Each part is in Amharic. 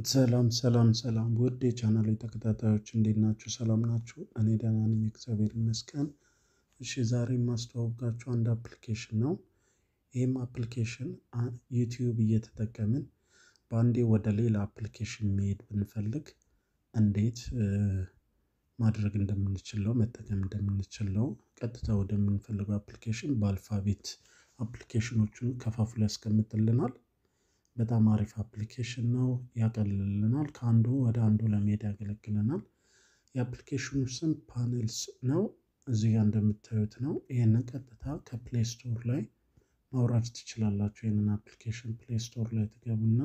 ሰላም ሰላም ሰላም ውድ የቻናሌ ተከታታዮች እንዴት ናችሁ? ሰላም ናችሁ? እኔ ደህና ነኝ፣ እግዚአብሔር ይመስገን። እሺ ዛሬ የማስተዋወቃችሁ አንድ አፕሊኬሽን ነው። ይህም አፕሊኬሽን ዩቲዩብ እየተጠቀምን በአንዴ ወደ ሌላ አፕሊኬሽን መሄድ ብንፈልግ እንዴት ማድረግ እንደምንችል ነው፣ መጠቀም እንደምንችል ነው። ቀጥታ ወደምንፈልገው አፕሊኬሽን በአልፋቤት አፕሊኬሽኖቹን ከፋፍሎ ያስቀምጥልናል። በጣም አሪፍ አፕሊኬሽን ነው። ያቀልልናል። ከአንዱ ወደ አንዱ ለመሄድ ያገለግለናል። የአፕሊኬሽኑ ስም ፓኔልስ ነው። እዚህ ጋር እንደምታዩት ነው። ይህንን ቀጥታ ከፕሌይ ስቶር ላይ ማውረድ ትችላላችሁ። ይህንን አፕሊኬሽን ፕሌይ ስቶር ላይ ትገቡና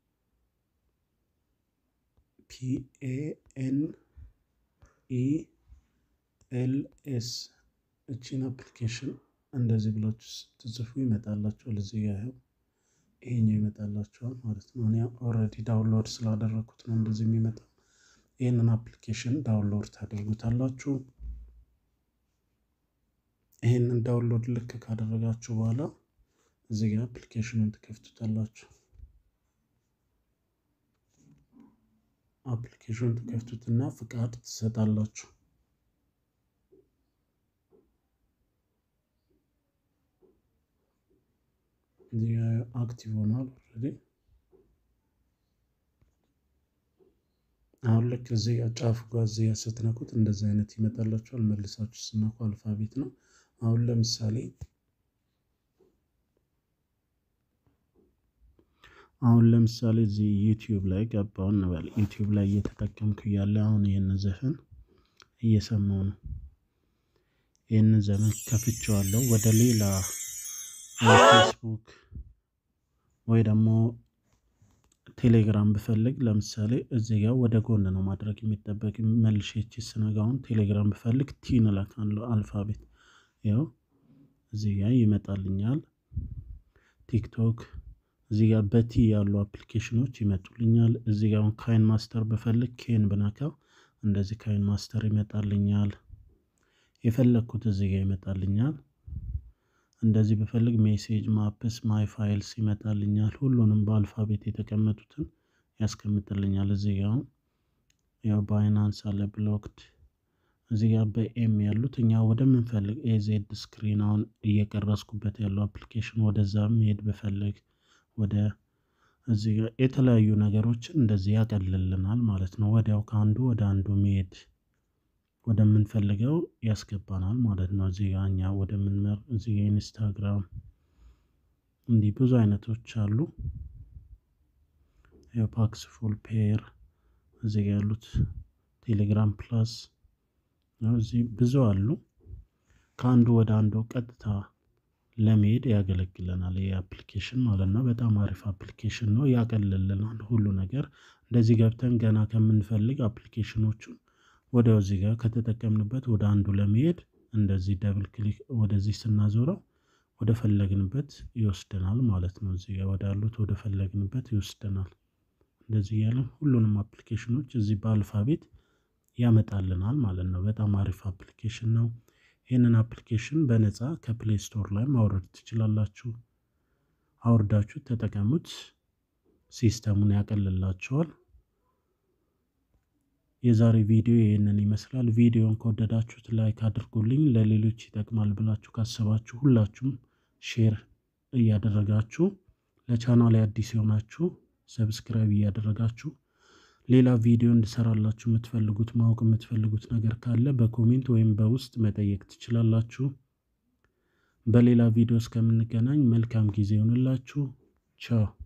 ፒኤኤን ኢኤልኤስ እቺን አፕሊኬሽን እንደዚህ ብላችሁ ስትጽፉ ይመጣላችኋል። እዚህ ጋር ይኸው ይሄኛው ይመጣላችኋል ማለት ነው። እኔ ኦልሬዲ ዳውንሎድ ስላደረግኩት ነው እንደዚህ የሚመጣው። ይህንን አፕሊኬሽን ዳውንሎድ ታደርጉታላችሁ። ይህንን ዳውንሎድ ልክ ካደረጋችሁ በኋላ እዚህ ጋር አፕሊኬሽኑን ትከፍቱታላችሁ። አፕሊኬሽኑን ትከፍቱትና ፍቃድ ትሰጣላችሁ። እዚህ ጋር አክቲቭ ሆኗል ኦልሬዲ። አሁን ልክ እዚህ ጋር ጫፉ ጋር እዚህ ጋር ስትነኩት እንደዚህ አይነት ይመጣላችኋል። መልሳችሁ ስነኩ አልፋቤት ነው። አሁን ለምሳሌ አሁን ለምሳሌ እዚህ ዩቲዩብ ላይ ገባሁ እንበል። ዩቲዩብ ላይ እየተጠቀምኩ እያለ አሁን ይህንን ዘፈን እየሰማሁ ነው። ይህንን ዘመን ከፍቼዋለሁ። ወደ ሌላ ፌስቡክ ወይ ደግሞ ቴሌግራም ብፈልግ ለምሳሌ እዚህ ጋር ወደ ጎን ነው ማድረግ የሚጠበቅ መልሼ እቺ ስነጋውን ቴሌግራም ብፈልግ ቲን እላካለሁ አልፋቤት ያው እዚህ ጋር ይመጣልኛል። ቲክቶክ እዚህ ጋር በቲ ያሉ አፕሊኬሽኖች ይመጡልኛል። እዚህ ጋር ካይን ማስተር ብፈልግ ኬን ብነካው እንደዚህ ካይን ማስተር ይመጣልኛል። የፈለግኩት እዚህ ጋር ይመጣልኛል። እንደዚህ ብፈልግ ሜሴጅ፣ ማፕስ፣ ማይ ፋይልስ ይመጣልኛል። ሁሉንም በአልፋቤት የተቀመጡትን ያስቀምጥልኛል። እዚህ ጋር ያው ባይናንስ አለ ብሎክድ እዚህ ጋር በኤም ያሉት እኛ ወደምንፈልግ ኤዜድ ስክሪን አሁን እየቀረስኩበት ያለው አፕሊኬሽን ወደዛ መሄድ ብፈልግ ወደ እዚህ ጋር የተለያዩ ነገሮችን እንደዚህ ያቀልልናል ማለት ነው። ወዲያው ከአንዱ ወደ አንዱ መሄድ ወደምንፈልገው ያስገባናል ማለት ነው። እዚህ ጋር እኛ ወደምንመር እዚህ ጋር ኢንስታግራም እንዲህ ብዙ አይነቶች አሉ። የፓክስ ፉል ፔር እዚህ ጋር ያሉት ቴሌግራም ፕላስ እዚህ ብዙ አሉ። ከአንዱ ወደ አንዱ ቀጥታ ለመሄድ ያገለግለናል ይህ አፕሊኬሽን ማለት ነው። በጣም አሪፍ አፕሊኬሽን ነው። ያቀልልናል ሁሉ ነገር እንደዚህ ገብተን ገና ከምንፈልግ አፕሊኬሽኖቹን ወዲያው እዚህ ጋር ከተጠቀምንበት ወደ አንዱ ለመሄድ እንደዚህ ደብል ክሊክ ወደዚህ ስናዞረው ወደ ፈለግንበት ይወስደናል ማለት ነው። እዚህ ጋር ወዳሉት ወደ ፈለግንበት ይወስደናል። እንደዚህ እያለን ሁሉንም አፕሊኬሽኖች እዚህ በአልፋቤት ያመጣልናል ማለት ነው። በጣም አሪፍ አፕሊኬሽን ነው። ይህንን አፕሊኬሽን በነፃ ከፕሌይ ስቶር ላይ ማውረድ ትችላላችሁ። አውርዳችሁ ተጠቀሙት። ሲስተሙን ያቀልላችኋል። የዛሬ ቪዲዮ ይህንን ይመስላል። ቪዲዮን ከወደዳችሁት ላይክ አድርጉልኝ። ለሌሎች ይጠቅማል ብላችሁ ካሰባችሁ ሁላችሁም ሼር እያደረጋችሁ ለቻናል አዲስ የሆናችሁ ሰብስክራይብ እያደረጋችሁ ሌላ ቪዲዮ እንድሰራላችሁ የምትፈልጉት ማወቅ የምትፈልጉት ነገር ካለ በኮሜንት ወይም በውስጥ መጠየቅ ትችላላችሁ። በሌላ ቪዲዮ እስከምንገናኝ መልካም ጊዜ ይሆንላችሁ። ቻው